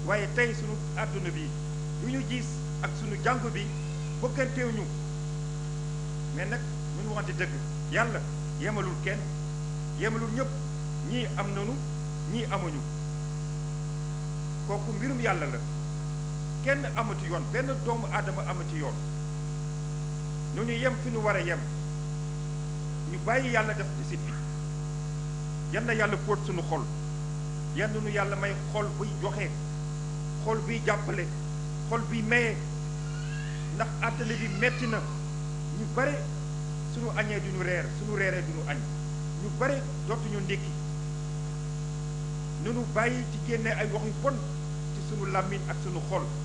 waaye tey sunu àdduna bi lu ñu gis ak sunu jàngu bi bëgganteew ñu mais nag ñun waxante dëgg yàlla yemalul kenn yemalul ñëpp ñii am nanu ñii amuñu kooku mbirum yàlla la kenn amati yoon benn doomu aadama amati yoon nu ñu yem fi ñu war a yem ñu bàyyi yàlla def décide bi yan na yàlla fóot suñu xol yan nu yàlla may xol buy joxe xol buy jàppale xol buy maye ndax àddina bi metti na ñu bare suñu añee duñu reer suñu reeree duñu añ ñu bare dootuñu ndékki nunu bàyyi ci génne ay wax yu bon ci sunu làmmiñ ak sunu xol